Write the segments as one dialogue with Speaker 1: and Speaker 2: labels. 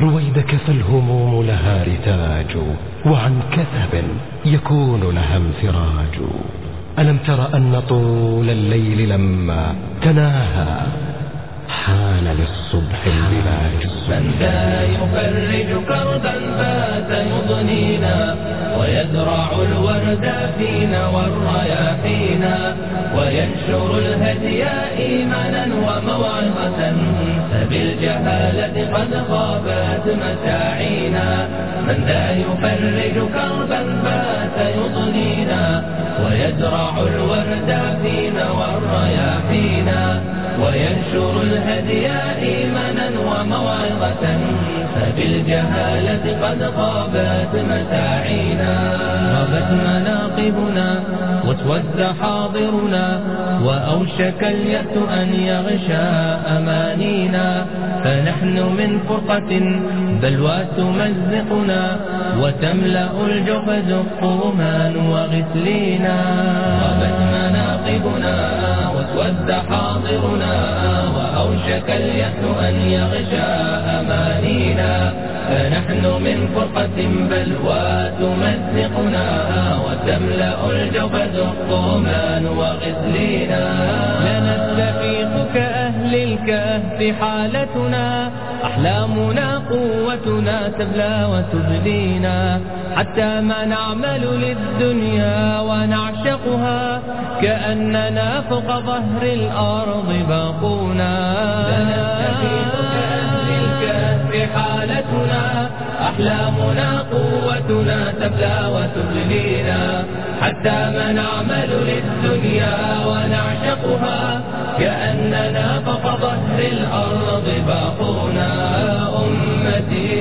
Speaker 1: رويدك فالهموم لها رتاج وعن كثب يكون لها انفراج ألم تر أن طول الليل لما تناهى حان للصبح البلاج
Speaker 2: من ذا يفرج كربا فات يضنينا ويزرع الورد فينا والرياحينا وينشر الهدي إيمانا وموعظة فبالجهالة قد خابت مساعينا من ذا يفرج كربا فات يضنينا ويزرع الورد فينا والرياحينا وينشر الهدي إيمانا وموعظة فبالجهالة قد غابت مساعينا غابت مناقبنا واسود حاضرنا وأوشك اليأس أن يغشى أمانينا فنحن من فرقة بلوى تمزقنا وتملأ الجحد الطومان وغسلينا غابت مناقبنا واسود حاضرنا وأوشك اليأس أن يغشى أمانينا فنحن من فرقة بلوى تمزقنا وتملأ الجبد الطومان وغسلينا لنستفيق كأهل الكهف حالتنا أحلامنا قوتنا تبلى وتبدينا حتى ما نعمل للدنيا ونعشقها كأننا فوق ظهر الأرض باقونا لنستفيق كأهل الكهف حالتنا أحلامنا قوتنا تبلى وتبلينا حتى ما نعمل للدنيا ونعشقها كأننا فوق ظهر الأرض باقونا أمتي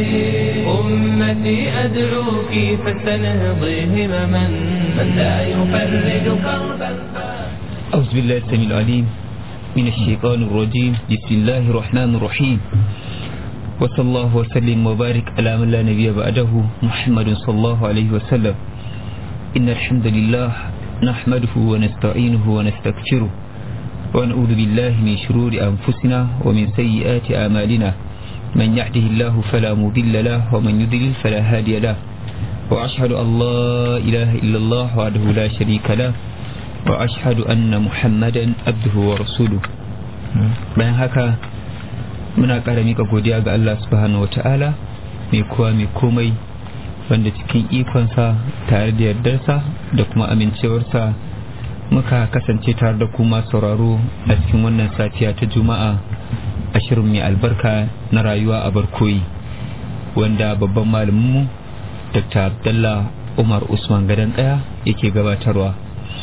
Speaker 2: أمتي أدعوك فاستنهضي همما من لا يفرج كربا
Speaker 3: أعوذ بالله السميع العليم من الشيطان الرجيم بسم الله الرحمن الرحيم وصلى الله وسلم وبارك على من لا نبي بعده محمد صلى الله عليه وسلم إن الحمد لله نحمده ونستعينه ونستغفره ونعوذ بالله من شرور أنفسنا ومن سيئات أعمالنا من يهده الله فلا مضل له ومن يضلل فلا هادي له وأشهد أن لا إله إلا الله وحده لا شريك له وأشهد أن محمدا عبده ورسوله bayan haka muna ƙara mika godiya ga Allah subhanahu wata'ala mai kowa mai komai wanda cikin ikonsa tare da yardarsa da kuma amincewarsa muka kasance tare da kuma sauraro a cikin wannan safiya ta juma'a ashirin mai albarka na rayuwa a barkoyi wanda babban malaminmu dr abdallah umar usman gadon kaya yake gabatarwa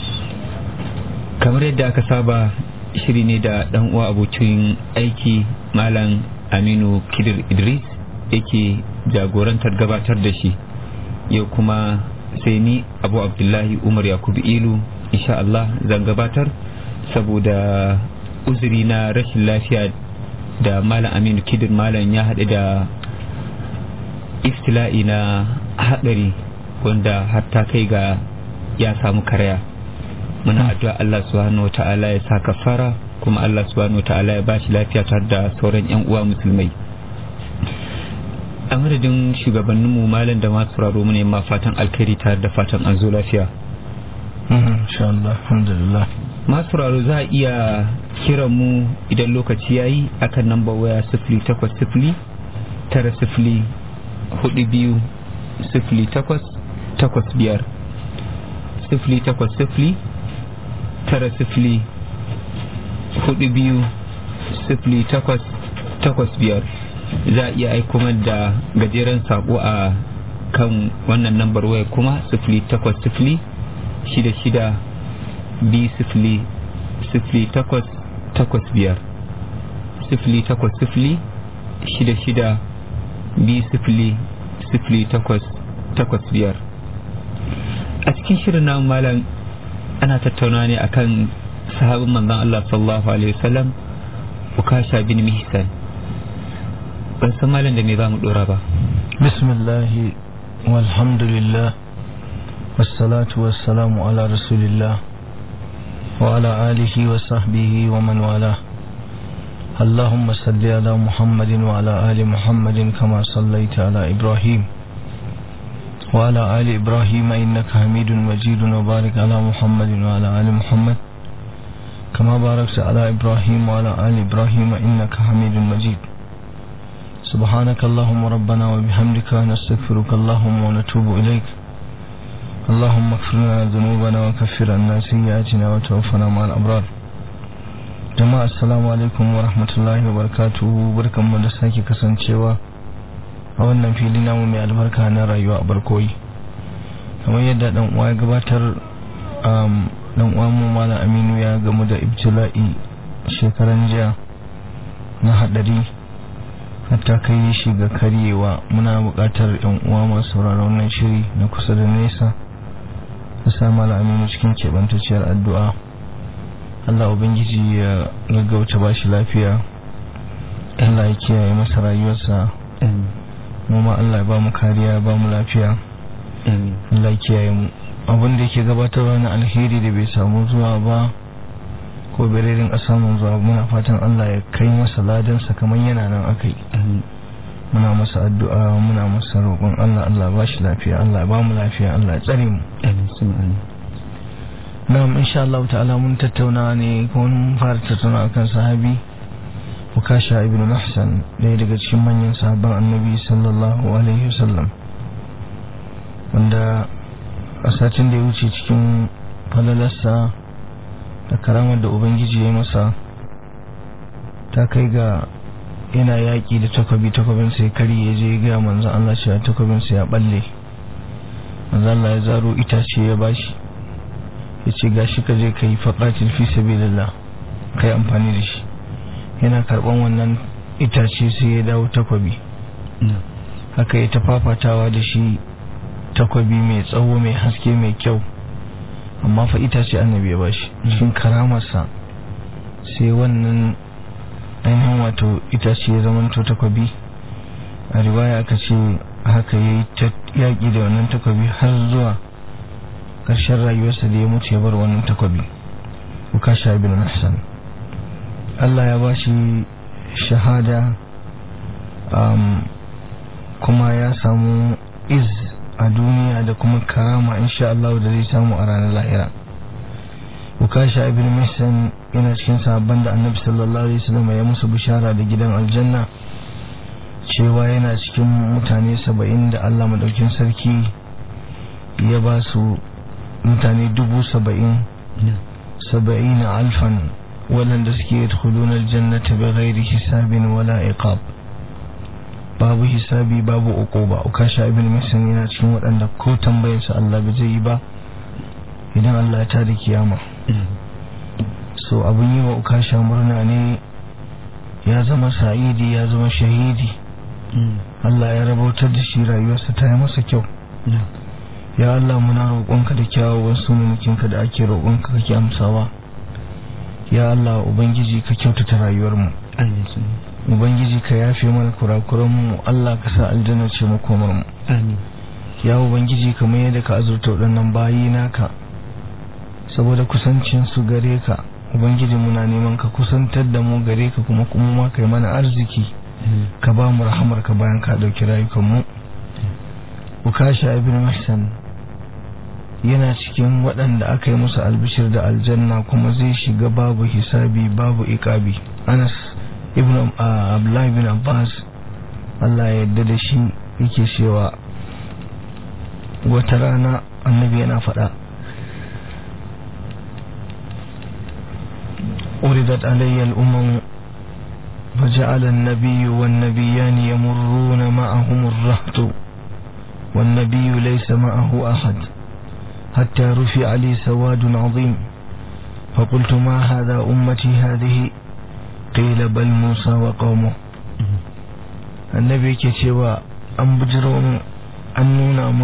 Speaker 3: kamar yadda aka saba shiri ne da dan uwa abokin aiki malam aminu kidir idris yake jagorantar gabatar da shi yau kuma sai ni abu abdullahi umar yakubu ilu insha Allah zan gabatar saboda uzuri na rashin lafiya da malam aminu kidir malam ya haɗu da iftila'i na haɗari wanda har ta kai ga ya samu karaya muna addu'a Allah subhanahu wa ta'ala ya sa kafara kuma Allah subhanahu wa ta'ala ya bashi lafiya tare da sauran yan uwa musulmai a madadin shugabanninmu malam da masu sauraro mu ne ma fatan alkhairi tare da fatan an zo lafiya
Speaker 4: insha Allah alhamdulillah
Speaker 3: masu sauraro za a iya kiran mu idan lokaci yayi akan namba waya sifili takwas sifili tara sifili hudu biyu sifili takwas takwas biyar sifili takwas sifili tara sifili hudu biyu sifili takwas takwas biyar za a iya aiko da gajeren sako a kan wannan nambar waya kuma sifili takwas sifili shida shida biyu sifili sifili takwas takwas biyar sifili takwas sifili shida shida biyu sifili sifili takwas takwas biyar a cikin shirin namu malam ana tattauna ne akan sahabin manzon Allah sallallahu alaihi wasallam ukasha bin mihsan ban san malam da me za mu dora ba
Speaker 4: bismillah walhamdulillah wassalatu wassalamu ala rasulillah wa ala alihi wa sahbihi wa man wala اللهم صل على محمد وعلى آل محمد كما صليت على إبراهيم وعلى آل إبراهيم إنك حميد مجيد وبارك على محمد وعلى آل محمد كما باركت على إبراهيم وعلى آل إبراهيم إنك حميد مجيد سبحانك اللهم ربنا وبحمدك نستغفرك اللهم ونتوب إليك اللهم اغفر لنا ذنوبنا وكفر عنا سيئاتنا وتوفنا مع الأبرار jama'a assalamu alaikum wa rahmatullahi wa barakatuhu barkanmu da sake kasancewa a wannan fili namu mai albarka na rayuwa a barkoyi kamar yadda dan uwa ya gabatar dan uwa mu malam aminu ya gamu da ibtila'i shekaran jiya na hadari hatta kai shi ga karyewa muna buƙatar yan uwa masu sauraron wannan shiri na kusa da nesa da sa malam aminu cikin keɓantacciyar addu'a Allah Ubangiji ya gaggauta ba shi lafiya Allah ya kiyaye masa rayuwarsa ma Allah ya ba mu kariya ba mu lafiya Allah ya kiyaye mu abin da yake gabatarwa na alheri da bai samu zuwa ba ko bererin a samun zuwa muna fatan Allah ya kai masa ladansa kamar yana nan akai muna masa addu'a muna masa roƙon Allah Allah ba shi lafiya Allah ya ba mu lafiya Allah ya tsare mu na'am insha Allah ta'ala mun tattauna ne ko mun fara tattauna akan sahabi Ukasha ibn Mahsan ɗaya daga cikin manyan sahabban Annabi sallallahu alaihi wasallam wanda a satin da ya wuce cikin falalarsa da karamar da Ubangiji ya masa ta kai ga yana yaƙi da takwabi takwabin sai kari ya je ga manzon Allah cewa takwabin sa ya balle manzon Allah ya zaro itace ya bashi ya ce ga shi ka je ka yi faƙatin fi sabilillah ka yi amfani da shi yana karɓan wannan itace sai ya dawo takwabi haka ya ta fafatawa da shi takwabi mai tsawo mai haske mai kyau amma fa itace annabi ya bashi cikin karamarsa sai wannan ainihin wato itace ya zama to takwabi a riwaya aka ce haka ya yi yaƙi da wannan takwabi har zuwa ƙarshen rayuwarsa da ya mutu ya bar wannan takwabi ukasha ibn Hassan Allah ya ba shi shahada kuma ya samu iz a duniya da kuma karama insha Allah da zai samu a ranar lahira ukasha ibn Hassan yana cikin sahabban da annabi sallallahu alaihi wasallam ya musu bishara da gidan aljanna cewa yana cikin mutane saba'in da Allah madaukin sarki ya ba su mutane dubu saba'in saba'in alfan waɗanda suke yadkhuluna aljannata bi ghairi hisabin wala iqab babu hisabi babu uquba ukasha ibn muslim yana cikin waɗanda ko tambayar su Allah bai zai yi ba idan Allah ya tada kiyama so abun yi wa ukasha murna ne ya zama sa'idi ya zama shahidi Allah ya rabautar da shi rayuwarsa ta yi masa kyau ya Allah muna roƙonka da kyawawan sunanikinka da ake roƙonka kake amsawa ya Allah ubangiji ka kyautata rayuwarmu ubangiji ka yafe mana kurakuranmu Allah ka sa aljanna ce makomarmu ya ubangiji kamar yadda ka azurta waɗannan bayi naka saboda kusancin su gare ka ubangiji muna neman ka kusantar da mu gare ka kuma kuma ma kai mana arziki ka ba mu rahamar ka bayan ka ɗauki rayukanmu ukasha ibn mahsan yana cikin waɗanda aka yi musu albishir da aljanna kuma zai shiga babu hisabi babu iƙabi anas ibn abdullahi ibn abbas allah ya yarda da shi yake cewa wata rana annabi yana faɗa uridat alayya al'umman فجعل النبي والنبيان يمرون معهم الرهط والنبي ليس معه أحد حتى رفع لي سواد عظيم فقلت ما هذا أمتي هذه قيل بل موسى وقومه النبي كتوى أن بجرون أن نونام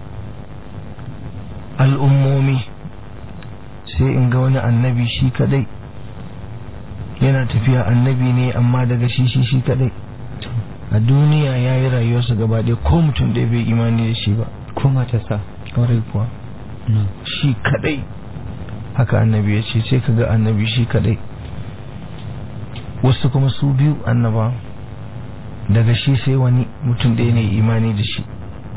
Speaker 4: الأمومي sai in ga wani annabi shi kadai yana tafiya annabi ne amma daga shi shi shi kadai a duniya ya yi rayuwarsa gaba ɗaya ko mutum ɗaya bai imani da shi ba
Speaker 3: ko matarsa
Speaker 4: ƙwarai kuwa shi kadai haka annabi ya ce sai ka ga annabi shi kadai wasu kuma su biyu annaba daga shi sai wani mutum ɗaya ne imani da shi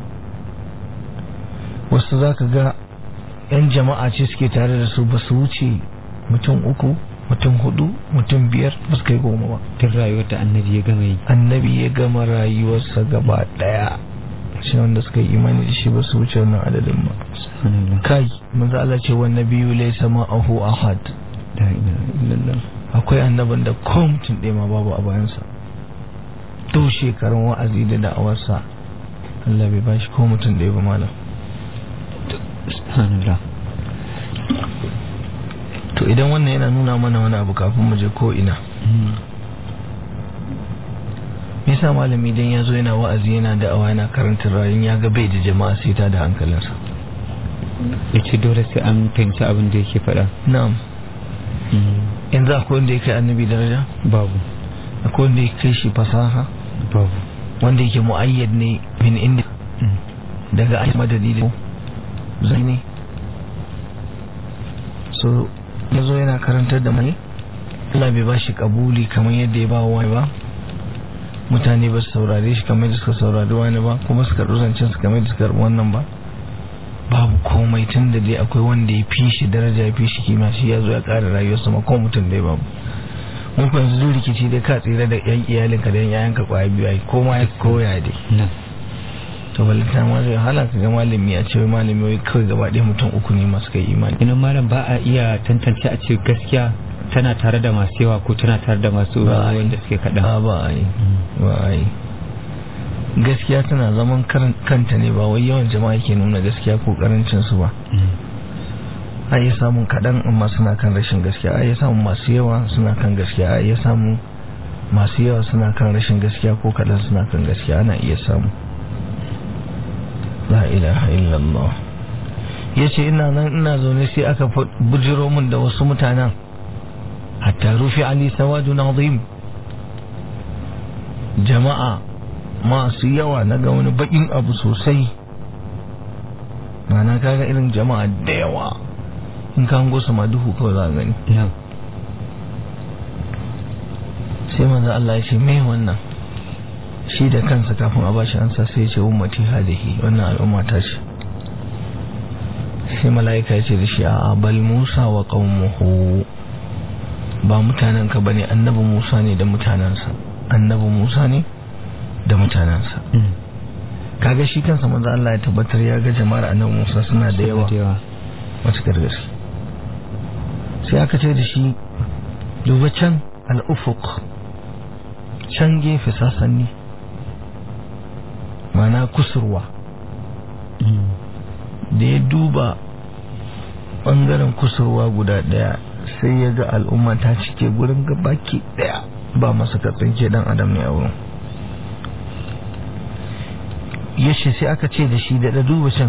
Speaker 4: wasu za ka ga 'yan jama'a ce suke tare da su ba su wuce mutum uku mutum hudu mutum biyar ba su kai goma ba
Speaker 3: tun rayuwar da annabi ya gama yi
Speaker 4: annabi ya gama rayuwarsa gaba daya shi wanda suka yi imani da shi ba su wuce wannan adadin ba
Speaker 3: subhanallah
Speaker 4: kai manzo Allah ce wa nabiyyu laysa ma'ahu ahad
Speaker 3: la ilaha illallah
Speaker 4: akwai annabin da ko mutum ɗaya ma babu a bayansa to shekarun wa'azi da da'awarsa Allah bai bashi ko mutum ɗaya ba malam
Speaker 3: subhanallah
Speaker 4: to idan wannan yana nuna mana wani abu kafin mu je ko ina me yasa malami idan ya zo yana wa'azi yana da'awa yana karanta rayun ya ga bai da jama'a sai ta da hankalinsa
Speaker 3: ya ce dole sai an fahimci abin da yake faɗa
Speaker 4: na'am yanzu akwai wanda ya kai annabi daraja
Speaker 3: babu
Speaker 4: akwai wanda ya kai shi fasaha
Speaker 3: babu
Speaker 4: wanda yake mu'ayyad ne min inda daga ayi madadi da zai ne so ya zo yana karantar da mai Allah bai ba shi kabuli kamar yadda ya ba wa wani ba mutane ba su saurare shi kamar da suka saurari wani ba kuma suka zancen su kamar da suka karɓi wannan ba babu komai tun da dai akwai wanda ya fi shi daraja ya fi shi kima shi ya zo ya ƙara rayuwarsa ma ko mutum dai babu mun ku yanzu rikici dai ka tsira da yan iyalinka da yan yayanka kwaya biyu ai ko ma ya koya dai
Speaker 3: nan
Speaker 4: to balanta ma zai hala ka ga malami a ce wai malami wai kawai gaba ɗaya mutum uku ne masu kai imani
Speaker 3: idan malam ba a iya tantance a ce gaskiya tana tare da masu yawa ko tana tare da masu
Speaker 4: Ba a yi.
Speaker 3: wanda suke kaɗan
Speaker 4: a ba a yi ba a yi gaskiya tana zaman karan- kanta ne ba wai yawan jama'a ke nuna gaskiya ko karancin su ba a iya samun kaɗan amma suna kan rashin gaskiya a iya samun masu yawa suna kan gaskiya a iya samun masu yawa suna kan rashin gaskiya ko kaɗan suna kan gaskiya ana iya samu la ilaha illallah ya ce ina nan ina zaune sai aka fa- bujiro min da wasu mutanen hatta rufi ali sawadu nazim jama'a masu yawa na ga wani bakin abu sosai mana kaga irin jama'a da yawa in ka hango su ma duhu kawai za a gani
Speaker 3: nan
Speaker 4: sai manzo Allah ya ce me wannan shi da kansa kafin a bashi ansa sai ya ce ummati hadihi wannan al'umma ta ce sai mala'ika ya ce da shi a bal Musa wa qaumuhu ba mutanen ka bane annabi Musa ne da mutanansa annabi Musa ne da mutanansa kaga shi kansa manzo Allah ya tabbatar ya ga jama'ar annabi Musa suna da yawa matuƙar gaske sai aka ce da shi duba can al'ufuk can gefe sasanni mana kusurwa da ya duba ɓangaren kusurwa guda ɗaya sai ya ga al'umma ta cike gurin gabaki ɗaya ba masa katsinke ɗan adam ne a wurin ya ce sai aka ce da shi da duba can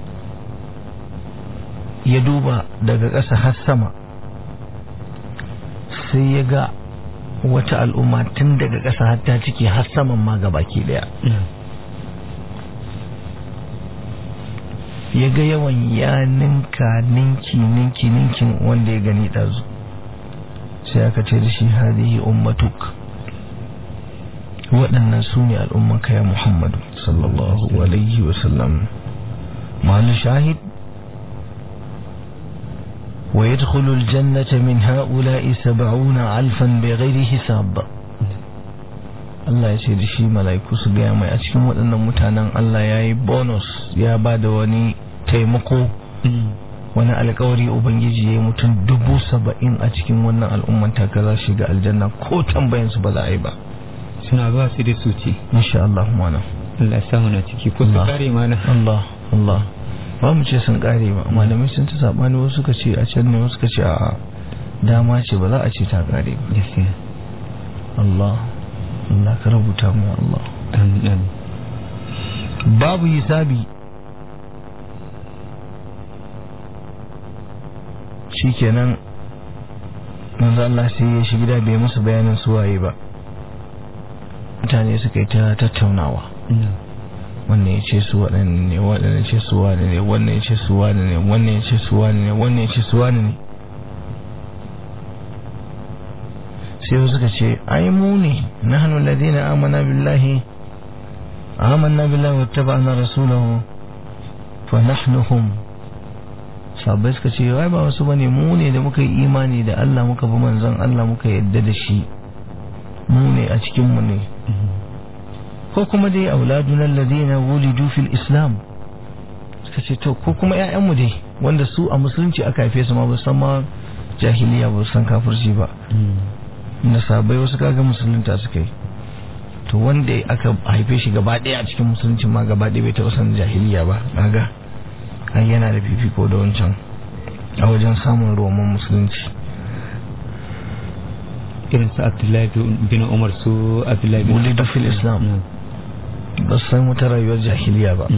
Speaker 4: ya duba daga ƙasa har sama sai ya ga wata al'umma tun daga ƙasa har ta ciki har saman ma baki daya ya ga yawan ya ninka ninki ninki ninkin wanda ya gani ɗazu sai aka ce da shi hadihi ummatuk waɗannan su ne al'ummanka ya muhammadu sallallahu alaihi wasallam ma'alu shahid ويدخل الجنة من هؤلاء سبعون ألفا بغير حساب Allah ya ce da shi mala'iku su gaya mai a cikin waɗannan mutanen Allah ya yi bonus ya ba da wani taimako wani alkawari Ubangiji ya yi mutum dubu saba'in a cikin wannan al'umman taka za shiga aljanna ko tambayansu ba za a yi ba
Speaker 3: suna ba su da su ce
Speaker 4: insha Allah mana
Speaker 3: Allah ya samu na ciki ko su
Speaker 4: Allah.
Speaker 3: kare mana
Speaker 4: Allah Allah ba mu ce sun kare ba malamai sun ta sabani wasu suka ce a can ne wasu suka ce a dama ce ba za a ce ta kare ba
Speaker 3: gaskiya
Speaker 4: Allah Allah ka rubuta mu ya Allah
Speaker 3: amin amin
Speaker 4: babu hisabi shikenan manzo Allah sai ya shi gida bai musu bayanin suwaye ba mutane suka yi ta tattaunawa wannan ya ce su waɗanne ne wannan ya ce su wane ne wannan ya ce su wane ne wannan ya ce su wane ne wannan ya ce su wane ne sai wasu suka ce ai mu ne nahnu alladhina amana billahi amanna billahi wattaba'na rasulahu fa nahnu hum sabai suka ce wai ba wasu bane mu ne da muka yi imani da Allah muka bi manzon Allah muka yadda da shi mu ne a cikin mu ne ko kuma dai auladuna alladhina wulidu fil islam suka ce to ko kuma ƴaƴan mu dai wanda su a musulunci aka haife su ma ba san ma jahiliya ba san kafirci ba na sabai wasu kaga musulunta suka yi to wanda aka haife shi gaba ɗaya a cikin musulunci ma gaba ɗaya bai taɓa san jahiliya ba kaga an yana da fifiko da wancan a wajen samun roman musulunci
Speaker 3: irin su abdullahi bin umar su abdullahi bin
Speaker 4: wulidu fil islam ba su san wata rayuwar jahiliya ba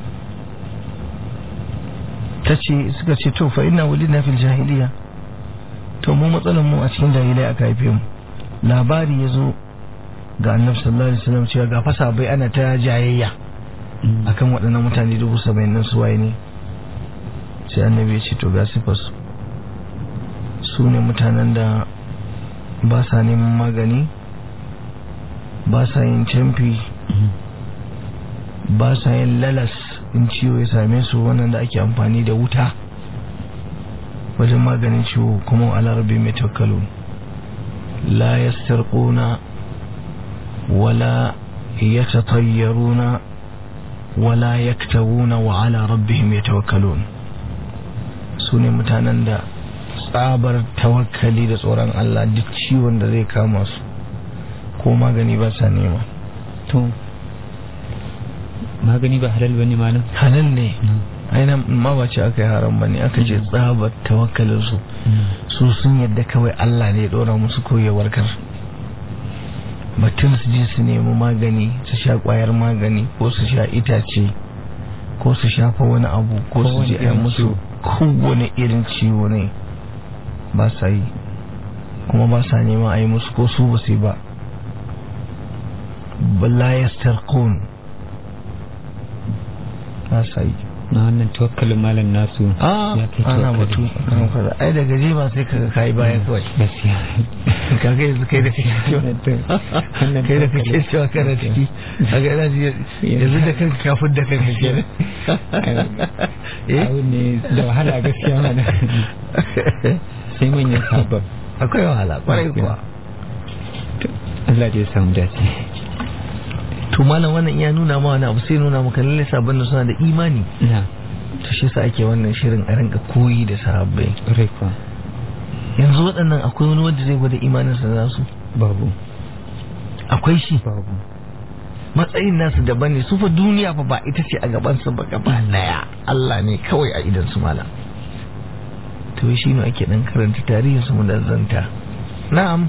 Speaker 4: ta ce suka ce to fa ina wulidna fil jahiliya to mu matsalar mu a cikin jahiliya aka haife mu labari ya zo ga annabi sallallahu alaihi wasallam cewa ga fasa bai ana ta jayayya akan waɗannan mutane dubu saba'in nan su waye ne sai annabi ya ce to ga sifar su su ne mutanen da ba sa neman magani ba sa yin camfi ba sa yin lalas in ciwo ya same su wannan da ake amfani da wuta wajen maganin ciwo kuma alarabi mai tawakkalu la yastarquna wala yatatayyaruna wala yaktawuna wa ala rabbihim yatawakkalun su ne mutanen da tsabar tawakkali da tsoron Allah duk ciwon da zai kama su ko magani ba sa nema
Speaker 3: to magani ba halal bane ma nan
Speaker 4: halal ne aina ma ba ce aka yi haram bane aka ce tsabar tawakkalin su su sun yadda kawai Allah ne ya dora musu koyewar kar batun su je su nemi magani su sha kwayar magani ko su sha itace ko su shafa wani abu ko su je a musu kowane irin ciwo ne ba sa yi kuma ba sa neman a yi musu ko su ba su yi ba bala ya starkon ba sa yi
Speaker 3: na wannan tawakkalin malam nasu
Speaker 4: a ana batu kan kaza ai da gaje ba sai kaga kai baya kawai
Speaker 3: gaskiya
Speaker 4: kaga yanzu kai da kake cewa kai da kake cewa kana ciki kaga ina ji yanzu da kanka kafin da kanka kenan
Speaker 3: eh ne da wahala gaskiya mana sai manyan sabon
Speaker 4: akwai wahala kwarai kuwa
Speaker 3: Allah ya samu dace
Speaker 4: to malam wannan iya nuna ma wani abu sai nuna maka lalle sabon da suna da imani
Speaker 3: na
Speaker 4: to shi sa ake wannan shirin a rinka koyi da sahabbai
Speaker 3: rai kuwa
Speaker 4: yanzu waɗannan akwai wani wanda zai gwada imanin sa za su
Speaker 3: babu
Speaker 4: akwai shi
Speaker 3: babu
Speaker 4: matsayin nasu daban ne su fa duniya fa ba ita ce a gaban su ba gaba daya Allah ne kawai a idan su malam to shi ne ake dan karanta tarihin su mu da zanta na'am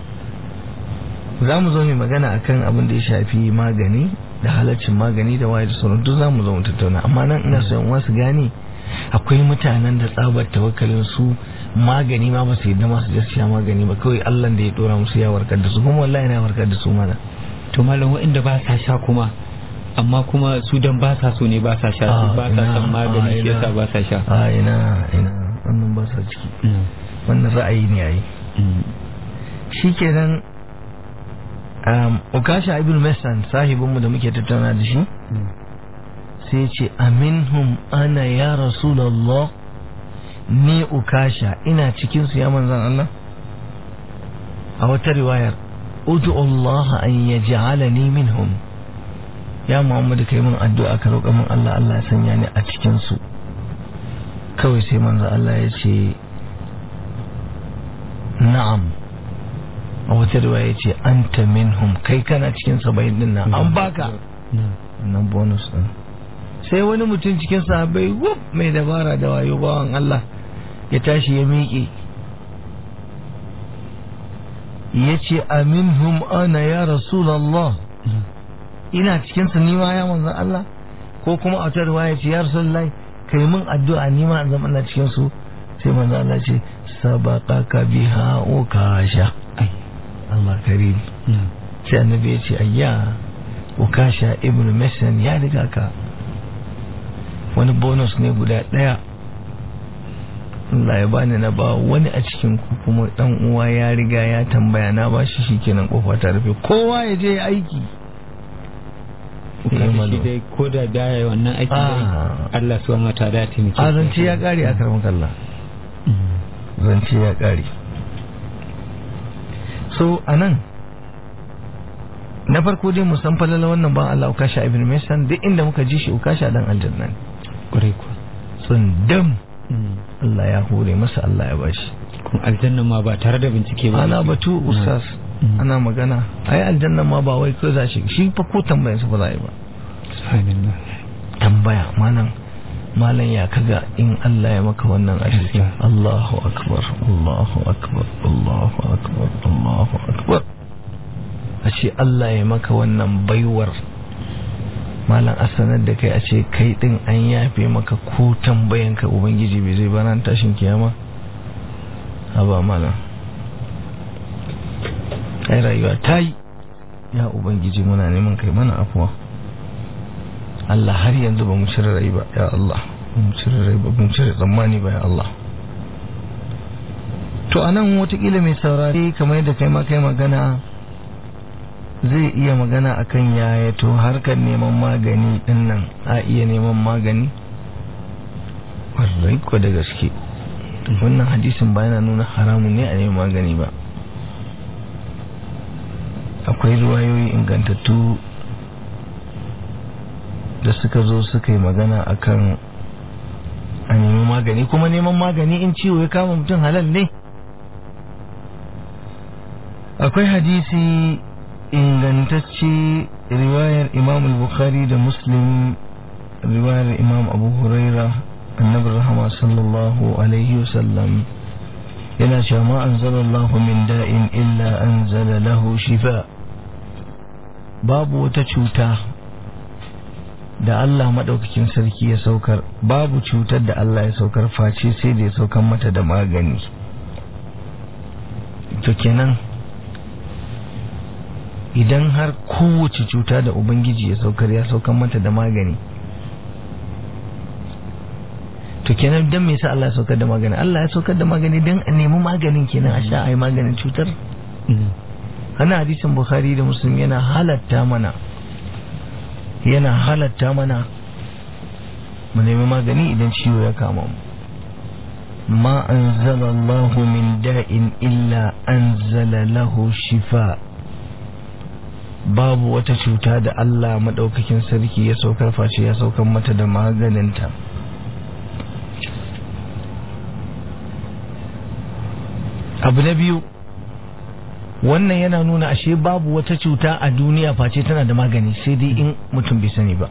Speaker 4: za mu zo mai magana akan abin da ya shafi magani da halaccin magani da waye da sauran duk za mu zo mu tattauna amma nan ina so yan wasu gane akwai mutanen da tsabar tawakkalin su magani ma ba su yadda ma su sha magani ba kawai Allah da ya dora musu ya warkar da su kuma wallahi na warkar da su mana
Speaker 3: to malam waɗanda ba sa sha kuma amma kuma su dan ba sa so ne ba sa sha ba sa son magani shi yasa ba sa sha
Speaker 4: a ina ina wannan ba sa ciki wannan ra'ayi ne yayi shikenan um, ukasha ibn masan sahibinmu da muke tattauna da shi sai ce aminhum ana ya rasulallah ni ukasha ina cikin su ya manzan Allah a wata riwayar udu Allah an yaj'alani minhum ya Muhammadu kai min addu'a ka roƙa min Allah Allah ya sanya ni a cikin su kawai sai manzan Allah ya ce na'am a wata riwaya ya ce anta minhum kai kana cikin saba'in din nan an baka nan bonus din sai wani mutum cikin sahabbai wuf mai dabara da wayo bawan Allah ya tashi ya miƙe ya ce aminhum ana ya rasulallah ina cikin su nima ya manzan Allah ko kuma a wata riwaya ce ya rasulallah kai min addu'a nima in zama ina cikin su sai manzan Allah ce sabaqaka biha ukasha Allah karim sai annabi ya ce ayya ukasha ibn masan ya riga ka wani bonus ne guda daya Allah ya bani na ba wani a cikin ku kuma dan uwa ya riga ya tambaya na ba shi shikenan kofa ta rufe kowa ya je aiki
Speaker 3: kaga shi dai ko da baya wannan aiki dai
Speaker 4: Ah.
Speaker 3: Allah subhanahu wataala ya taimake
Speaker 4: a zance ya kare a karɓar kalla zance ya kare so anan na farko dai musan falala wannan ban Allah ukasha ibn Maisan duk inda muka ji shi ukasha dan aljanna ne
Speaker 3: kwarai kuwa
Speaker 4: tsundam
Speaker 3: Mm.
Speaker 4: Allah ya hore masa Allah ya bashi
Speaker 3: kuma aljanna ma ba tare da bincike ba
Speaker 4: ana batu ustaz
Speaker 3: Mm.
Speaker 4: ana magana ai aljanna ma ba wai ko za shi shi fa ko tambayar sa ba za a yi ba
Speaker 3: subhanallah
Speaker 4: tambaya malam malam ya kaga in Allah ya maka wannan arziki
Speaker 3: Gaskiya.
Speaker 4: Allahu akbar Allahu akbar Allahu akbar Allahu akbar a ce Allah ya maka wannan baiwar malam a sanar da kai a ce kai din an yafe maka ko tambayanka ubangiji bai zai ba ran tashin kiyama haba malam ai rayuwa ta yi ya ubangiji muna neman kai mana afuwa Allah har yanzu ba mu cire rai ba ya Allah ba mu cire rai ba mu cire tsammani ba ya Allah to anan watakila mai saurari kamar yadda kai ma kai magana zai iya magana akan yaya to harkar neman magani din nan a iya neman magani wallahi ko da gaske wannan hadisin ba yana nuna haramun ne a neman magani ba akwai ruwayoyi ingantattu da suka zo suka yi magana akan a nemi magani kuma neman magani in ciwo ya kama mutum halal ne akwai hadisi ingantacce riwayar imam al-bukhari da muslim riwayar imam abu huraira annabi rahama sallallahu alaihi wasallam yana cewa ma anzalallahu min da'in illa anzala lahu shifa babu wata cuta da Allah maɗaukakin sarki ya saukar babu cutar da Allah ya saukar face sai da ya saukar mata da magani to kenan idan har kowace cuta da Ubangiji ya saukar ya saukar mata da magani to kenan don me yasa Allah ya saukar da magani Allah ya saukar da magani don a nemi maganin kenan a sha a yi maganin cutar hana hadisin Bukhari da Muslim yana halatta mana yana halatta mana mu nemi magani idan ciwo ya kama mu ma anzala Allah min da'in illa anzala lahu shifa babu wata cuta da Allah madaukakin sarki ya saukar face ya saukar mata da maganinta abu na biyu wannan yana nuna ashe babu wata cuta a duniya face tana da magani sai dai in mutum bai sani ba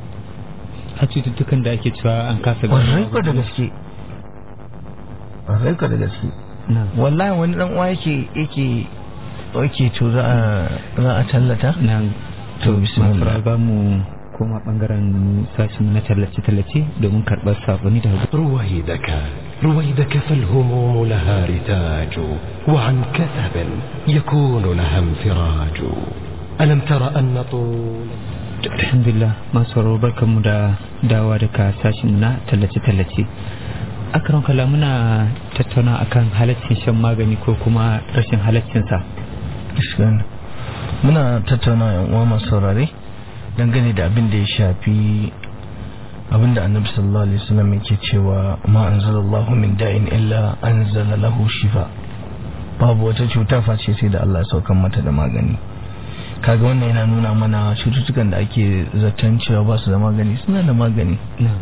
Speaker 3: a cututtukan da ake cewa an kasa
Speaker 4: ƙwarai ko da gaske ƙwarai ko da gaske
Speaker 3: na
Speaker 4: wallahi wani dan uwa yake yake yake to za a za a tallata
Speaker 3: na
Speaker 4: to bismillah
Speaker 3: ba mu koma bangaren sashin na tallace-tallace domin karɓar saboni da
Speaker 1: رويدك رويدك فالهموم لها رتاج وعن كثب يكون لها انفراج ألم تر أن طول
Speaker 3: alhamdulillah masu sauraro barkanmu da dawa daga sashin na tallace-tallace akaron kala muna tattauna akan halaccin shan magani ko kuma rashin halaccinsa
Speaker 4: Gaskiya. muna tattauna yan uwa masu saurare dangane da abin da ya shafi abin da annabi sallallahu alaihi wasallam yake cewa ma anzalallahu min da'in illa anzala lahu shifa babu wata cuta face sai da Allah ya saukan mata da magani kaga wannan yana nuna mana cututtukan da ake zaton cewa ba su da magani suna da magani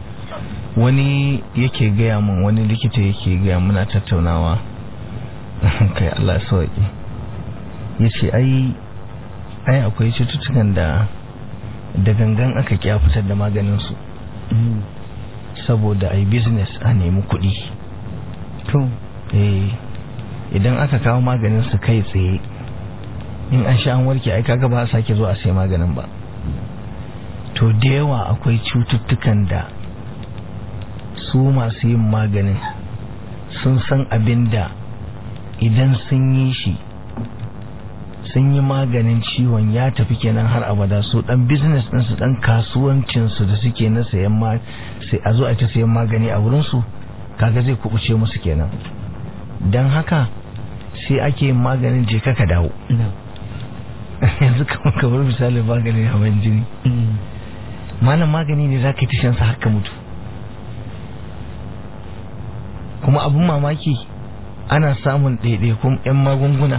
Speaker 4: wani yake gaya min wani likita yake gaya muna tattaunawa kai Allah ya sauki ya ce ai ai akwai cututtukan da da gangan aka kya fitar da maganinsu saboda ai business a nemi kuɗi
Speaker 3: to
Speaker 4: eh idan aka kawo maganin su kai tsaye in an sha an warke ai kaga ba a sake zo a sai maganin ba to da yawa akwai cututtukan da su masu yin maganin sun san abin da idan sun yi shi sun yi maganin ciwon ya tafi kenan har abada su dan business din su dan kasuwancin su da suke na sayan ma sai a zo a ta sayan magani a wurin su kaga zai kubuce musu kenan don haka sai ake yin maganin je ka dawo yanzu kamar kamar misalin maganin hawan jini malam magani ne za ka yi ta shansa haka mutu kuma abin mamaki ana samun ɗaiɗaikun 'yan magunguna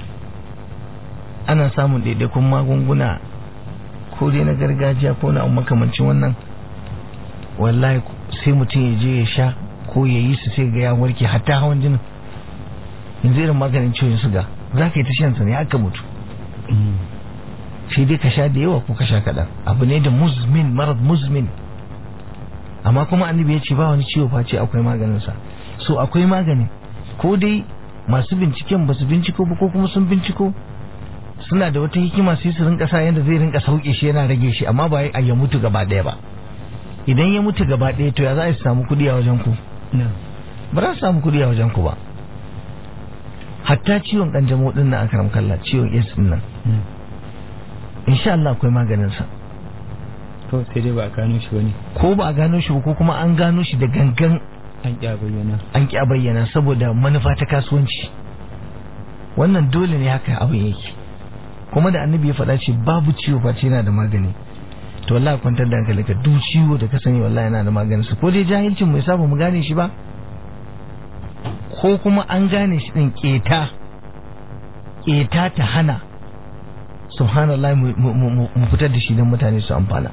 Speaker 4: ana samun ɗaiɗaikun magunguna ko dai na gargajiya ko na makamancin wannan wallahi sai mutum ya je ya sha ko ya yi su sai ga ya warke hatta hawan jinin yanzu irin maganin ciwon suga za ka yi ta shansa ne haka mutu sai dai ka sha da yawa ko ka sha kaɗan abu ne da muzmin marar muzmin amma kuma annabi ya ce ba wani ciwo face akwai maganinsa so akwai magani ko dai masu binciken ba su binciko ba ko kuma sun binciko suna da wata hikima sai su rinka sa yadda zai rinka sauke shi yana rage shi amma ba a ya mutu gaba ɗaya ba idan ya mutu gaba ɗaya to ya za a samu kuɗi a wajen ku ba za su samu kuɗi a wajen ku ba hatta ciwon kanjamau din nan akaram kalla ciwon yes din nan insha Allah akwai maganin sa
Speaker 3: to sai dai ba a gano shi bane
Speaker 4: ko ba a gano shi ba ko kuma an gano shi da gangan
Speaker 3: an ƙi bayyana
Speaker 4: an ƙi bayyana saboda manufa ta kasuwanci wannan dole ne haka abin yake kuma da annabi ya faɗa ce babu ciwo face yana da magani to wallahi kwantar da hankali ka duk ciwo da ka sani wallahi yana da maganin sa ko dai jahilcin mu yasa ba mu gane shi ba ko kuma an gane shi din keta keta ta hana subhanallah mu fitar da shi don mutane su amfana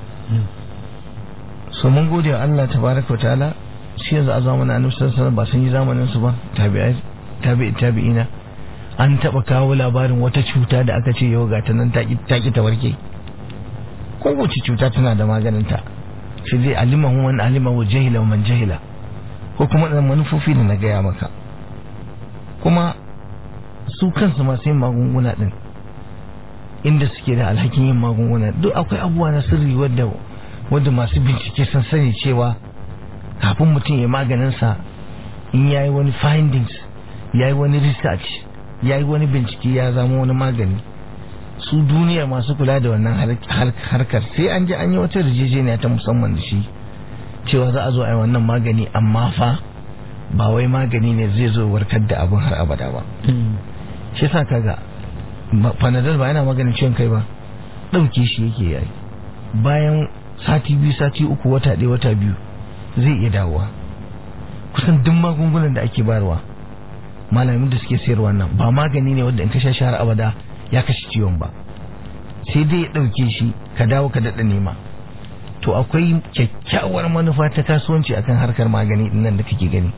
Speaker 4: so mun gode wa Allah tabaraka ta'ala shi yanzu a zamanin annabi sallallahu ba sun yi zamanin su ba tabi'ai tabi'i tabi'ina an taba kawo labarin wata cuta da aka ce yau ga ta nan ta ki ta warke kowace cuta tana da maganin ta shi zai alimahu man alimahu jahila man jahila ko kuma da manufofi da na gaya maka kuma su kansu masu yin magunguna din inda suke da alhakin yin magunguna duk akwai abubuwa na sirri wadda wadda masu bincike sun sani cewa kafin mutum ya maganinsa in ya yi wani findings ya yi wani research ya yi wani bincike ya zama wani magani su duniyar masu kula da wannan harkar sai an ji an yi wata rijejeniya ta musamman da shi cewa za a zo a yi wannan magani amma fa ba wai magani ne zai zo warkar da abin har abada ba shi sa kaga panadol ba yana maganin ciwon kai ba ɗauke shi yake yayi bayan sati biyu sati uku wata ɗaya wata biyu zai iya dawowa kusan duk magungunan da ake bayarwa malamin da suke sayarwa nan ba magani ne wanda in ka sha shahar abada ya kashe ciwon ba sai dai ya ɗauke shi ka dawo ka daɗa nema to akwai kyakkyawar manufa ta kasuwanci akan harkar magani nan da kake gani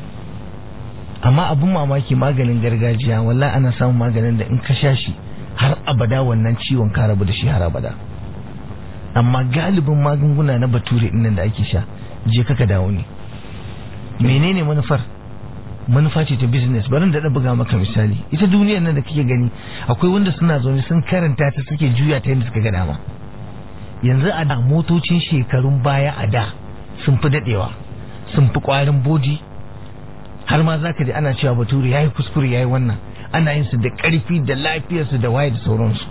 Speaker 4: amma abin mamaki maganin gargajiya wallahi ana samun maganin da in ka sha shi har abada wannan ciwon ka rabu da shi har abada amma galibin magunguna na bature nan da ake sha je ka dawo ne menene manufar manufa ce ta business bari da buga maka misali ita duniyar nan da kake gani akwai wanda suna zaune sun karanta ta suke juya ta yadda suka ga dama yanzu a da motocin shekarun baya a da sun fi dadewa sun fi kwarin bodi har ma zaka ji ana cewa bature yayi kuskure yayi wannan ana yin su da karfi da lafiyarsu da waye da sauransu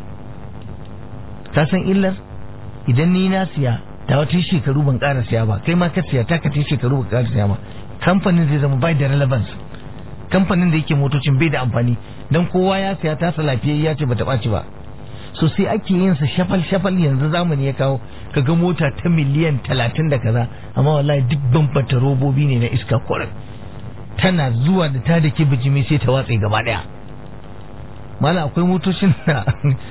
Speaker 4: ka san illar idan ni na siya ta wata shekaru ban ƙara siya ba kai ma ka siya ta ka ta shekaru ban ƙara siya ba kamfanin zai zama bai da relevance kamfanin da yake motocin bai da amfani dan kowa ya siya ta sa lafiyayya ce bata ɓaci ba so sai ake yin sa shafal shafal yanzu zamani ya kawo kaga mota ta miliyan talatin da kaza amma wallahi duk bambata robobi ne na iska kwarar tana zuwa da ta da ke bijimi sai ta watse gaba daya mala akwai motocin da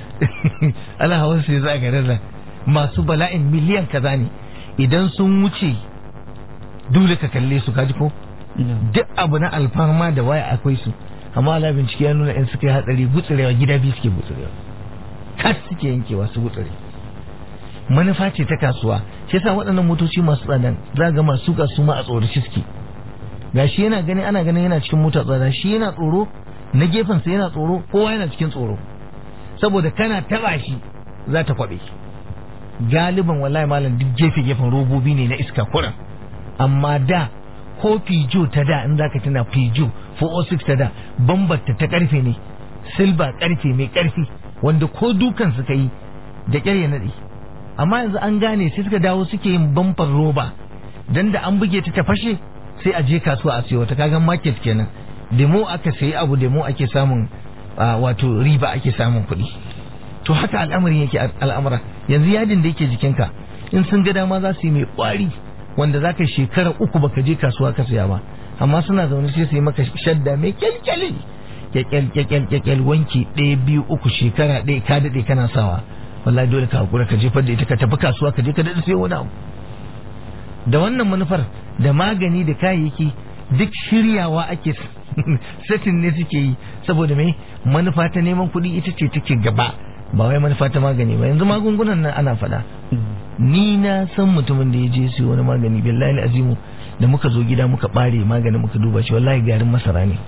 Speaker 4: ana hawan sai za garin nan masu bala'in miliyan kaza ne idan sun wuce dole ka kalle su kaji ko duk abu na alfarma da waya akwai su amma ala bincike ya nuna in suka yi hatsari gutsurewa gida biyu suke gutsurewa kas suke yankewa su gutsure manufa ce ta kasuwa shi yasa waɗannan motoci masu tsadan za ga masu kasu ma a tsoraci suke gashi yana gani ana ganin yana cikin mota tsada shi yana tsoro na gefensa yana tsoro kowa yana cikin tsoro saboda kana taba shi za ta kwabe galiban wallahi malam duk gefe gefen robobi ne na iska kuran amma da ko fijo ta da in zaka tuna fijo 406 ta da bambarta ta karfe ne silba karfe mai karfi wanda ko dukan suka yi da kyar ya nade amma yanzu an gane sai suka dawo suke yin bamfar roba dan da an buge ta ta fashe sai a je kasuwa a siyo ta kaga market kenan demo aka sayi abu demo ake samun wato riba ake samun kuɗi to haka al'amarin yake al'amura yanzu yadin da yake jikinka in sun ga dama za su yi mai kwari wanda za ka shekara uku baka je kasuwa ka saya ba amma suna zaune sai su yi maka shadda mai kyalkyali kyakyal kyakyal kyakyal wanki ɗaya biyu uku shekara ɗaya ka daɗe kana sawa wallahi dole ka hakura ka jefar da ita ka tafi kasuwa ka je ka daɗe sai wani abu da wannan manufar da magani da kayayyaki duk shiryawa ake satin ne suke yi saboda mai manufa ta neman kuɗi ita ce take gaba ba wai manufa ta magani ba yanzu magungunan nan ana faɗa ni na san mutumin da ya je su wani magani billahi azimu da muka zo gida muka ɓare maganin muka duba shi wallahi garin masara ne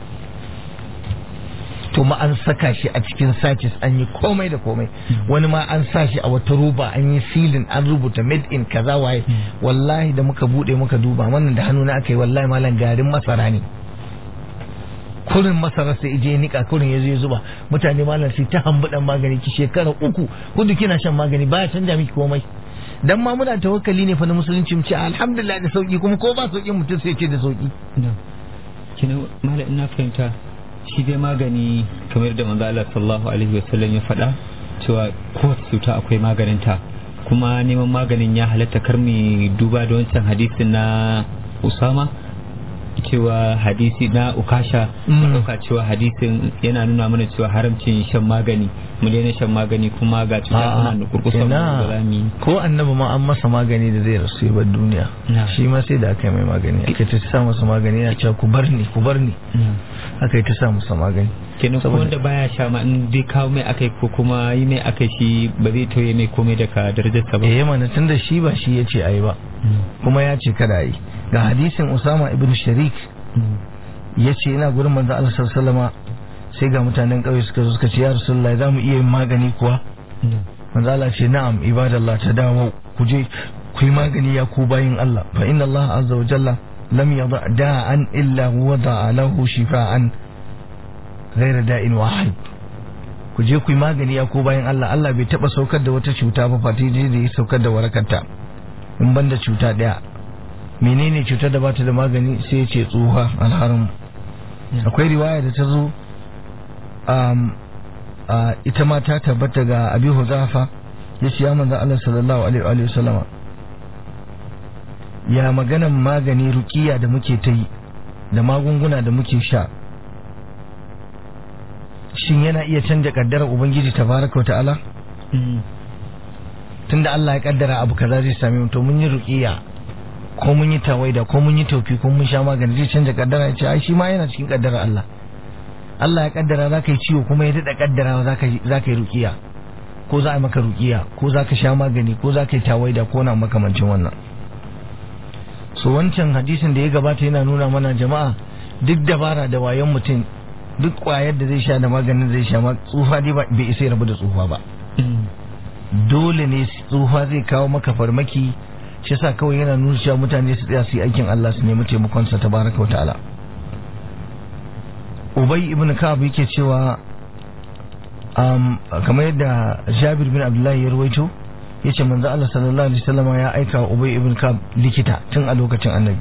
Speaker 4: to ma an saka shi a cikin sachets an yi komai da komai wani ma an sa shi a wata roba an yi silin an rubuta made in kaza waye wallahi da muka bude muka duba wannan da hannu na aka yi wallahi malam garin masara ne kurin masara sai je nika kurin ya ya zuba mutane malam sai ta hambudan magani ki shekara uku hudu kina shan magani baya canja miki komai dan ma muna tawakkali ne fa na musulunci mu ce alhamdulillah da sauki kuma ko ba sauki mutum sai ce da sauki
Speaker 3: kina malam ina fahimta shi dai magani kamar da manzo Allah sallallahu alaihi wasallam ya faɗa cewa kowace cuta akwai maganinta kuma neman maganin ya halatta kar mu duba da wancan hadisin na Usama cewa hadisi na ukasha mu dauka cewa hadisin yana nuna mana cewa haramcin shan magani mu daina shan magani kuma ga cuta tana da kurkusa mu
Speaker 4: ko annabi ma an masa magani da zai rasu ya bar duniya shi ma sai da aka yi mai magani aka ta sa masa magani yana cewa ku bar ni ku bar ni aka yi ta sa masa magani
Speaker 3: kenan ko wanda baya sha ma in dai kawo mai akai ko kuma yi mai akai shi ba zai tauye mai komai daga darajarsa ba
Speaker 4: eh mana tunda shi ba shi yace ayi ba kuma ya ce kada yi ga hadisin Usama ibn Sharik ya ce ina gurin manzo Allah sallallahu sai ga mutanen ƙauye suka zo suka ce ya Rasulullahi za mu iya yin magani kuwa manzo Allah ce na'am ibadallah ta dawo ku je ku yi magani ya ku bayin Allah fa inna Allah azza wa jalla lam yada da'an illa wada'a lahu shifa'an ghayra da'in wahid ku je ku yi magani ya ku bayin Allah Allah bai taba saukar da wata cuta ba fati da ya saukar da warakarta in banda cuta daya menene cutar da bata da magani sai ya ce tsuha alharin akwai riwaya da ta zo ita ma ta tabbata ga abi huzafa ya ce ya manzan Allah sallallahu alaihi wa sallama ya maganan magani rukiya da muke ta yi da magunguna da muke sha shin yana iya canja kaddarar ubangiji tabaraka wa ta'ala tunda Allah ya kaddara abu kaza zai same mu to mun yi rukiya ko mun yi tawaida ko mun yi tauki ko mun sha magani zai canja kaddara ya ce ai shi ma yana cikin kaddara Allah Allah ya kaddara za ka yi ciwo kuma ya daɗa kaddara za ka yi rukiya ko za a yi maka rukiya ko za ka sha magani ko za ka yi tawaida ko na makamancin wannan so wancan hadisin da ya gabata yana nuna mana jama'a duk dabara da wayan mutum duk kwayar da zai sha da maganin zai sha tsufa dai bai isa ya rabu da tsufa ba dole ne tsufa zai kawo maka farmaki shi yasa kawai yana nuna cewa mutane su tsaya su yi aikin Allah su nemi taimakon sa tabaraka wa ta'ala Ubay ibn Ka'ab yake cewa um, kamar yadda Jabir bin Abdullahi ya rawaito yace manzo Allah sallallahu alaihi wasallam ya aika wa Ubay ibn Ka'ab likita tun a lokacin Annabi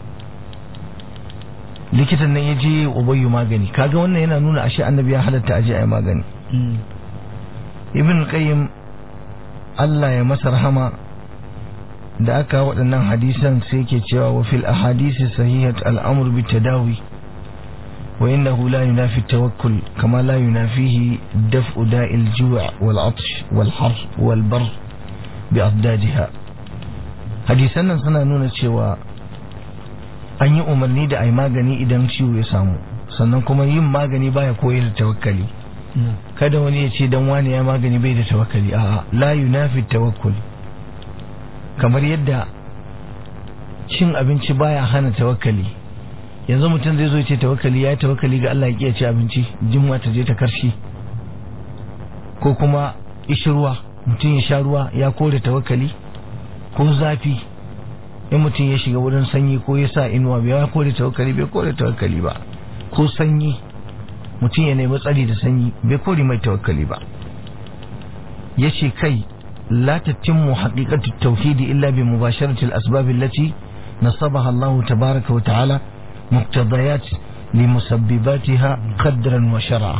Speaker 4: likitan nan ya je Ubay magani kaga wannan yana nuna ashe Annabi ya halatta aje ayi magani Ibn Qayyim Allah ya masa rahama da aka waɗannan hadisan sai ke cewa wa fil ahadisi sahihat al'amur bi tadawi wa innahu la yunafi tawakkul kama la yunafihi daf'u da'il ju' wal 'atsh wal har wal bar bi afdadiha hadisan nan suna nuna cewa an yi umarni da ai magani idan ciwo ya samu sannan kuma yin magani baya koyar da tawakkali kada wani ya ce dan wani ya magani bai da tawakkali a'a la yunafi tawakkul kamar yadda cin abinci baya hana tawakkali yanzu mutum zai zo ce tawakkali ya yi tawakkali ga Allah ya ci abinci jimma ta je ta karshe ko kuma ishirwa mutum ya sha ruwa ya kore tawakkali ko zafi in mutum ya shiga wurin sanyi ko ya sa inuwa bai ya kore tawakkali bai kore tawakkali ba ko sanyi mutum ya nemi tsari da sanyi bai kore mai tawakkali ba ya ce kai لا تتم حقيقة التوحيد إلا بمباشرة الأسباب التي nasabaha Allah tabaraka wa ta'ala muqtadayat limusabbibatiha qadran wa shar'a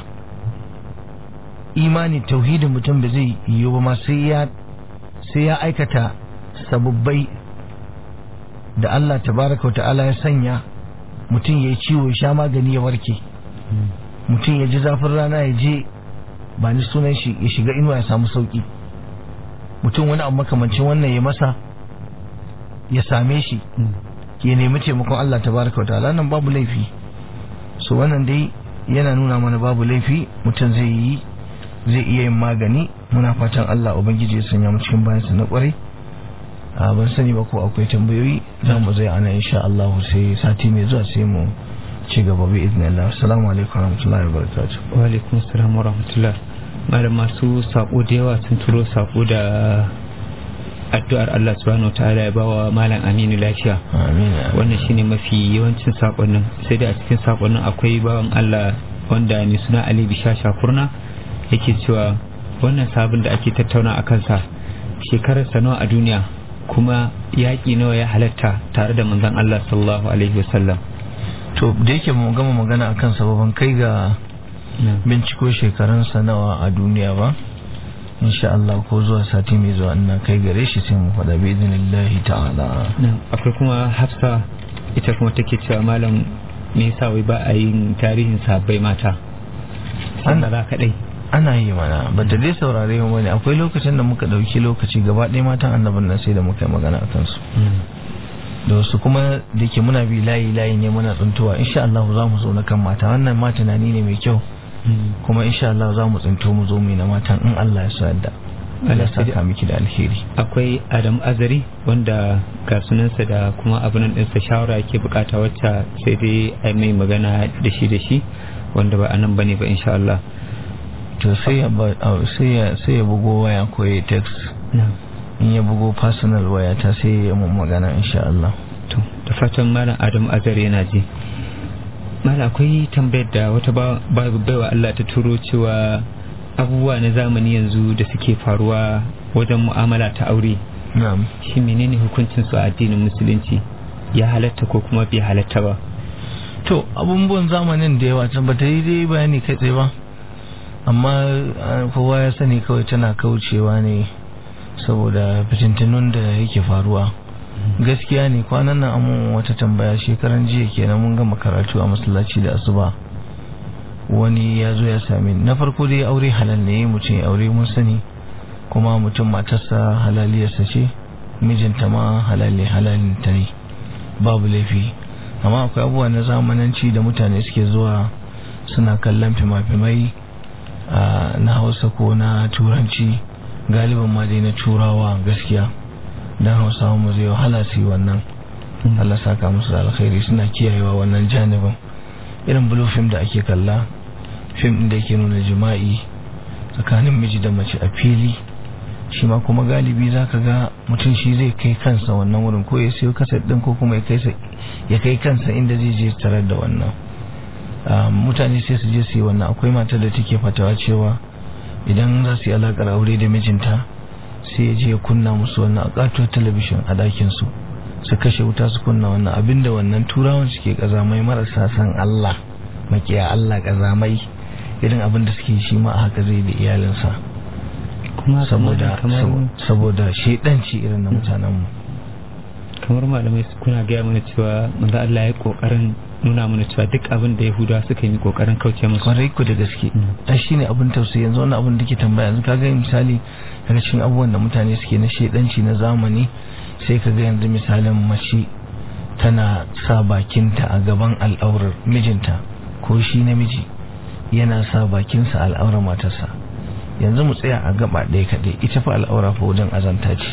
Speaker 4: imani tauhidin mutum ba zai yiwu ba ma sai ya sai ya aikata sababbai da Allah tabaraka wa ta'ala ya sanya mutum ya yi ciwo ya sha magani ya warke mutum ya ji zafin rana ya je ba ni sunan shi ya shiga inuwa ya samu sauki mutum wani abu makamancin wannan ya masa ya same shi ya nemi taimakon Allah tabaraka wa ta'ala nan babu laifi so wannan dai yana nuna mana babu laifi mutum zai yi zai iya yin magani muna fatan Allah ubangiji ya sanya mu cikin bayansa na kwarai a ban sani ba ko akwai tambayoyi za mu zai ana insha Allah sai sati mai zuwa sai mu ci gaba bi idnillah assalamu alaikum warahmatullahi wabarakatuh
Speaker 3: wa alaikum assalam wa rahmatullah malam masu sako da yawa sun turo sako da addu'ar Allah subhanahu ta'ala ya bawa malam Aminu lafiya
Speaker 4: amin
Speaker 3: wannan shine mafi yawancin sakonnin sai da a cikin sakonnin akwai bawan Allah wanda ne suna Ali Bishasha Kurna yake cewa wannan sabon da ake tattauna a kansa shekararsa nawa a duniya kuma yaƙi nawa ya halatta tare da manzon Allah sallallahu alaihi wasallam
Speaker 4: to da yake mu gama magana akan sababan kai ga binciko shekarunsa nawa a duniya ba insha Allah ko zuwa sati mai zuwa ina kai gare shi sai mu faɗa bi idinillahi ta'ala
Speaker 3: akwai kuma Hafsa ita kuma take cewa malam me yasa wai ba a yin tarihin sahabbai mata
Speaker 4: Ana-
Speaker 3: za kaɗai
Speaker 4: ana yi mana ba ta dai saurare mu bane akwai lokacin da muka ɗauki lokaci gaba ɗaya matan annabin nan sai da muka yi magana akan su da wasu kuma da ke muna bi layi layi ne muna tsuntuwa insha Allah za mu zo na kan mata wannan ma tunani ne mai kyau kuma insha Allah za mu tsinto mu zo mu yi na matan in Allah ya so yadda Allah ya saka miki da alheri
Speaker 3: akwai Adam Azari wanda ga sunansa da kuma abin ɗinsa shawara yake bukata wacce sai dai a mai magana da shi da shi wanda ba a nan bane ba insha Allah
Speaker 4: to sai ya ba- au, sai ya sai ya bugo waya ko ya text in ya bugo personal waya ta sai ya mun magana insha Allah
Speaker 3: to da fatan malam Adam Azari yana ji malam akwai tambayar da wata ba- ba- baiwa Allah ta turo cewa abubuwa na zamani yanzu da suke faruwa wajen mu'amala ta aure
Speaker 4: na'am
Speaker 3: shi menene hukuncin su a addinin musulunci ya halatta ko kuma bai halatta ba
Speaker 4: to abubuwan zamanin da yawa can bata yi dai bayani kai tsaye ba amma ah, kowa ya sani kawai tana kaucewa ne saboda fitintunun da yake faruwa gaskiya ne kwanan nan amun wata tambaya shekaran jiya kenan mun gama karatu a masallaci da asuba wani ya zo ya same ni na farko dai aure halal ne mutum ya aure mun sani kuma mutum matarsa halaliyarsa ce mijinta ma halali halalinta ne babu laifi amma akwai abubuwa na zamananci da mutane suke zuwa suna kallon fima-fimai ah, na hausa ko na turanci galibin ma dai na turawa gaskiya don hausawa mu zai wahala su yi wannan Allah saka musu da alkhairi suna kiyayewa wannan janibin irin blue film da ake kalla fim din da yake nuna jima'i tsakanin miji da mace a fili shi ma kuma galibi za ka ga mutum shi zai kai kansa wannan wurin ko ya siyo kasar din ko kuma ya kai sa- ya kai kansa inda zai je tarar da wannan Ah, mutane sai su je su yi wannan akwai matar da take fatawa cewa idan za su yi alakar aure da mijinta sai ya je ya kunna musu wannan a katuwar talabishin a ɗakin su su kashe wuta su kunna wannan abinda wannan turawan suke kazamai marasa san Allah makiya Allah kazamai irin abin da suke shi ma a haka zai da iyalinsa
Speaker 3: kuma
Speaker 4: saboda
Speaker 3: kamar
Speaker 4: sabo- saboda shedanci irin na mutanenmu
Speaker 3: kamar malamai su kuna gaya mana cewa manzo Allah ya kokarin nuna mana cewa duk abin da Yahudawa suka yi kokarin kauce musu
Speaker 4: kwarai ku da gaske
Speaker 3: Mm.
Speaker 4: ai shine abin tausayi yanzu wannan abin da ke tambaya yanzu kaga misali daga cikin abubuwan da mutane suke na shedanci na zamani sai kaga yanzu misalin mace tana sa bakinta a gaban al'aurar mijinta ko shi namiji yana sa bakinsa a al'aurar matarsa yanzu mu tsaya a gaba ɗaya kaɗai ita fa al'aura fa wajen azanta ce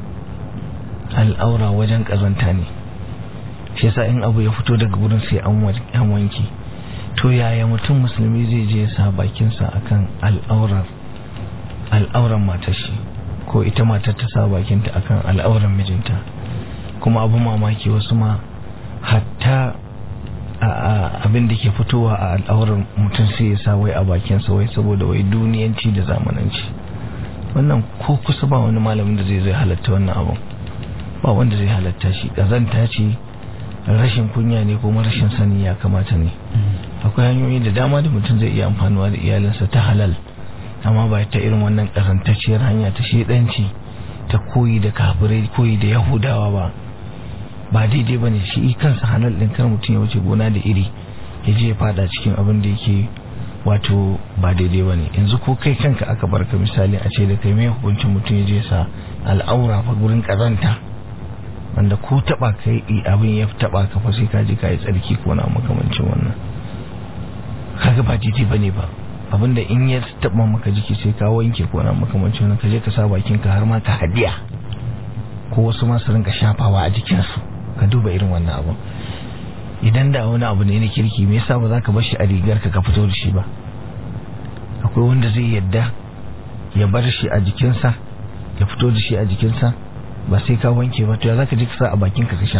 Speaker 4: al'aura wajen ƙazanta ne shi yasa in abu ya fito daga gurin sai an wa- an wanke to yaya mutum musulmi zai je ya sa bakinsa akan al'aurar al'auran matar shi ko ita matar ta sa bakinta akan al'auran mijinta kuma abu mamaki wasu ma hatta a- a- abin da ke fitowa a al'auran mutum sai ya sa wai a bakinsa wai saboda wai duniyanci da zamananci wannan ko kusa ba wani malamin da zai zai halatta wannan abun ba wanda zai halatta shi ƙazanta ce rashin kunya ne kuma rashin sani ya kamata ne akwai hanyoyi da dama da mutum zai iya amfanuwa da iyalinsa ta halal amma ba ta irin wannan ƙazantacciyar hanya ta shedanci ta koyi da kafirai koyi da yahudawa ba ba daidai ba ne shi kansa halal ɗin kar mutum ya wuce gona da iri ya je ya fada cikin abin da yake wato ba daidai ba ne yanzu ko kai kanka aka barka misali a ce da kai mai hukuncin mutum ya je sa al'aura fa gurin kazanta wanda ko taba kai abin ya taba ka fa sai ka je ka yi tsarki ko na makamancin wannan kaga ba daidai ba ne ba abinda in ya taba maka jiki sai ka wanke ko na makamancin wannan ka je ka sa bakin ka har ma ka hadiya ko wasu ma su rinka shafawa a jikinsu ka duba irin wannan abu idan da wani abu ne na kirki me yasa ba za ka bar shi a rigar ka ka fito da shi ba akwai wanda zai yadda ya bar shi a jikinsa ya fito da shi a jikinsa ba sai ka wanke ba to ya zaka ji ka sa a bakin ka ka sha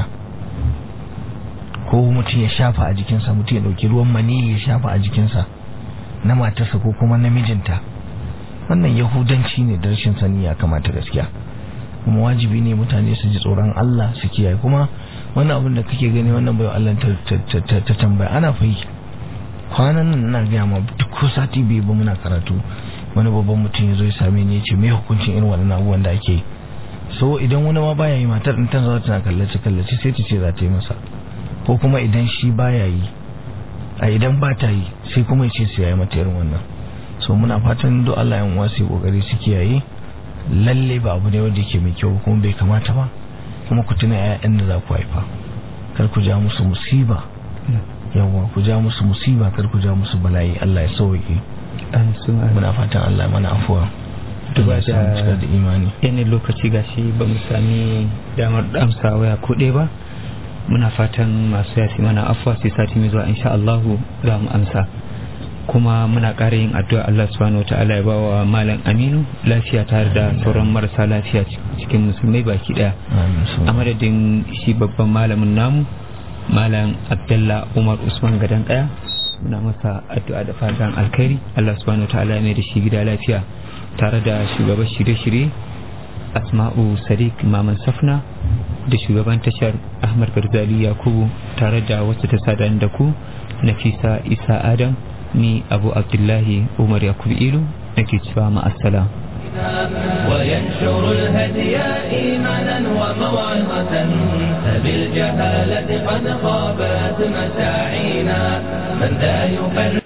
Speaker 4: ko mutum ya shafa a jikinsa mutum ya dauki ruwan mani ya shafa a jikinsa na matarsa ko kuma namijinta wannan yahudanci ne da rashin sani ya kamata gaskiya kuma wajibi ne mutane su ji tsoron Allah su kiyaye kuma wannan abin da kake gani wannan bai Allah ta tambaya ana fa yi kwanan nan ina gaya ma duk ko sati biyu ba muna karatu wani babban mutum ya zo ya same ni ya ce me hukuncin irin wannan abubuwan da ake yi so idan wani ma baya yi matar in ta zo tana kallace kallace sai ta ce za ta yi masa ko kuma idan shi baya yi a idan ba ta yi sai kuma ya ce su yayi mata irin wannan so muna fatan duk Allah yan wasu yi kokari su kiyaye lalle ba abu ne wanda yake mai kyau kuma bai kamata ba kuma ku tuna ƴaƴan da za ku haifa kar ku ja musu musiba yawa ku ja musu musiba kar ku ja musu bala'i Allah ya sauke muna fatan Allah mana afuwa
Speaker 3: duba
Speaker 4: Allah ya samu cika da imani
Speaker 3: yanayin lokaci gashi ba mu sami damar amsa waya kuɗe ba muna fatan masu yasi mana afuwa sai sati mai zuwa insha Allahu za mu amsa kuma muna ƙara yin addu'a Allah subhanahu wa ta'ala ya ba wa malam Aminu lafiya tare da sauran marasa lafiya cikin musulmai baki daya a madadin shi babban malamin namu malam Abdullah Umar Usman gadan kaya muna masa addu'a da fatan alkhairi Allah subhanahu wa ta'ala ya mai da shi gida lafiya tare da shugaban shirye-shirye Asma'u Sadiq Maman Safna da shugaban tashar Ahmad Garzali Yakubu tare da wacce ta sadan da ku Nafisa Isa Adam ni abu abdullahi umar yakub ilu nake cewa ma'assalam
Speaker 2: وينشر الهدي إيمانا وموعظة فبالجهالة قد خابت مساعينا من ذا يفرق